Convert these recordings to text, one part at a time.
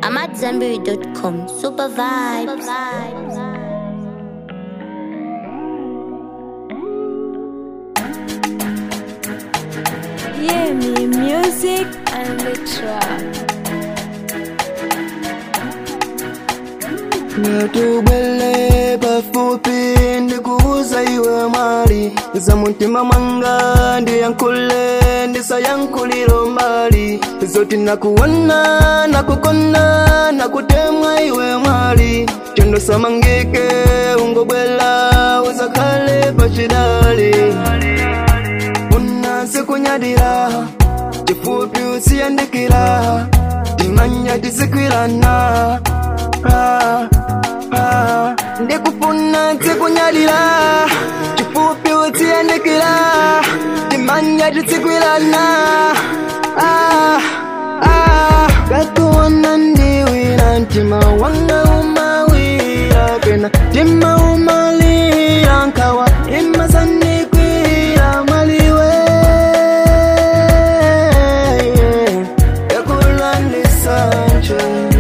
I'm at Zenberry.com. Super vibes. Yeah, me music and the track. natubwele pafupi ndikuuza iwe mwali za mutima mwanga ndiyankhule ndisayankhuliro mbali zoti nakuwona nakukona nakutemwa iwe mwali chondo samangike ungobwela uzakhale pachidali unaze kunyadira chifupi usiyandikira timanya tizikwirana ah, ah. ndikufuna tikunyadira chifupi usiyandikira timanya tizikwirana ah, ah. kakuona ndiwira mtima wanga umawira kena tima umalira nkawa imasandikwira maliwe yakula nisanje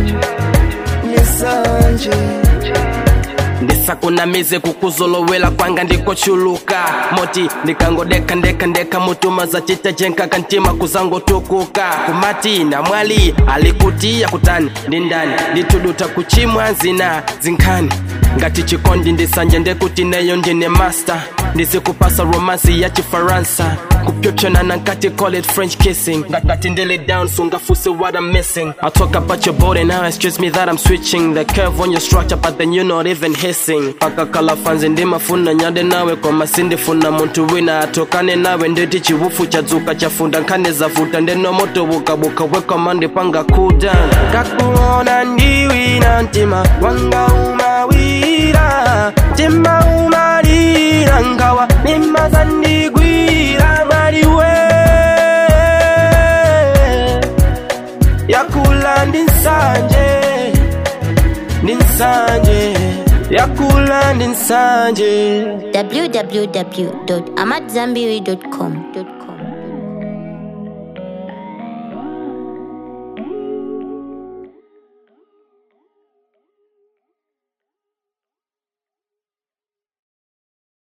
nisanje ndisakunamize kukuzolowela kwanga ndikochuluka moti ndikangodeka ndeka ndeka mutuma zacita jenkaka ntima kuzangotukuka kumati na mwali alikutia kutani ndi ndani ndituduta kuchimwa zina zinkhani ngati chikondi ndisanje ndekuti neyo ndine master ndizikupasa romansi ya chifaransa kupyopyonana nkati call it french kissing ngati ndili down sungafuse what i'm missing i talk about your body now excuse me that i'm switching the curve on your structure but then you're not even hissing pakakala fanzi ndimafuna nyade nawe koma sindifuna muntu wina atokane nawe ndeti chiwufu chadzuka chafunda nkhani zavuta ndenomoto bukabuka wekoma ndipanga cool down kakuona ndiwina mtima wanga umawira mtima umalira ngawa nimazandigwira maliwe yakula ndi nsanje ndi nsanje yakula ndi nsanje www.amatzambiri.com.